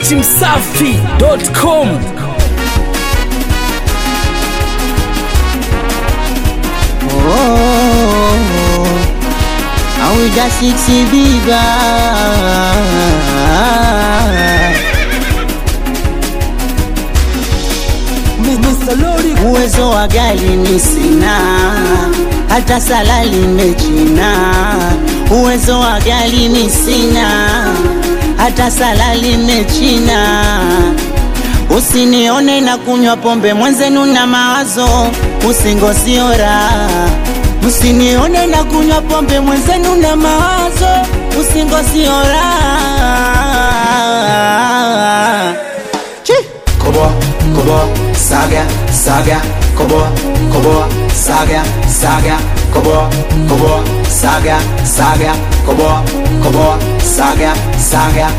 dachimsafi.com Awida siksi biba uwezo wa gari ni sina, hata salali mechina. Uwezo wa gari ni sina, hata salali mechina. Usinione na kunywa pombe mwenzenu na mawazo, usingosiora. Usinione na kunywa pombe mwenzenu na mawazo, usingosiora. Chi! Kobo, kobo, saga, saga, kobo, kobo, saga, saga, kobo, kobo, saga, saga, kobo, kobo, saga, saga.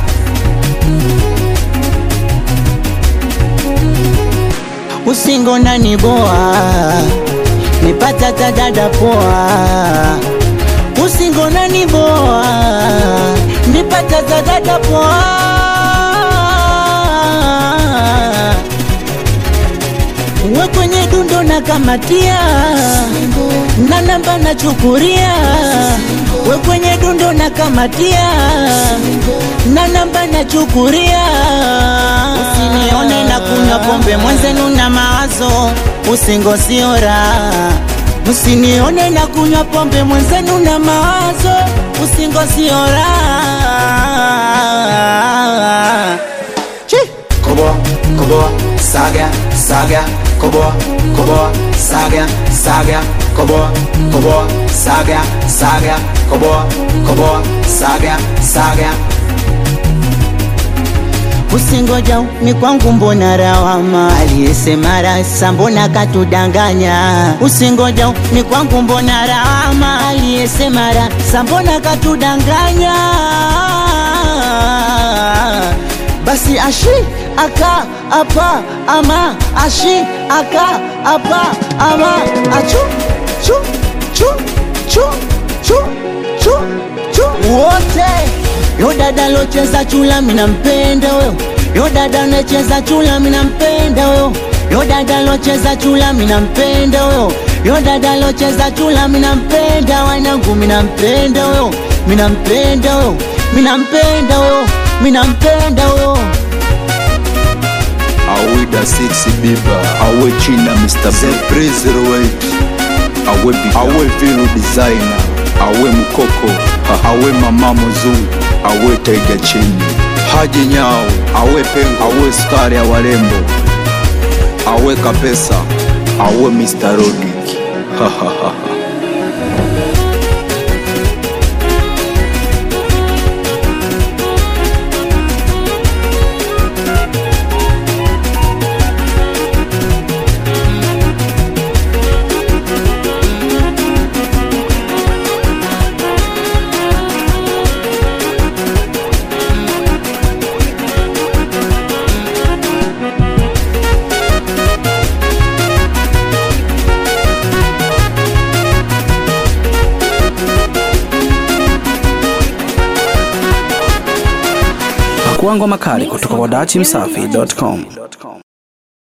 usingo nani boa nipata tadada poa usingo nani boa nipata tadada poa we kwenye dundo na kamatia na namba na chukuria we kwenye dundo na kamatia na namba na chukuria usinione na kunywa pombe mwenzenu na mawazo usingosiora usinione na kunywa pombe mwenzenu na mawazo usingosiora Chi! Kobo, kobo, saga, saga, kobo, kobo, saga, saga, kobo, kobo, saga, saga, kobo, kobo, saga, saga. usingoja ni kwangu mbona rawama aliyesema rasa mbona katudanganya usingoja ni kwangu mbona rawama aliyesema rasa mbona katudanganya basi ashi aka apa ama ashi aka apa ama achu chu chu chu chu chu chu wote yo dada locheza chula mina mpenda wewe yo dada anacheza chula mina mpenda wewe yo dada locheza chula mina mpenda wewe yo dada locheza chula mina mpenda wanangu mina mpenda wewe mina mpenda wewe mina mpenda wewe mina mpenda wewe awida 6 biba awe china mr surprise roweit awe Big- awe vino designer awe mkoko ha- awe mama muzungu awe taiga chini haji nyao awe pengo awe skari ya warembo awe kapesa awe mr rodrik Pakuangwa makali kutoka kwa dachimsafi.com.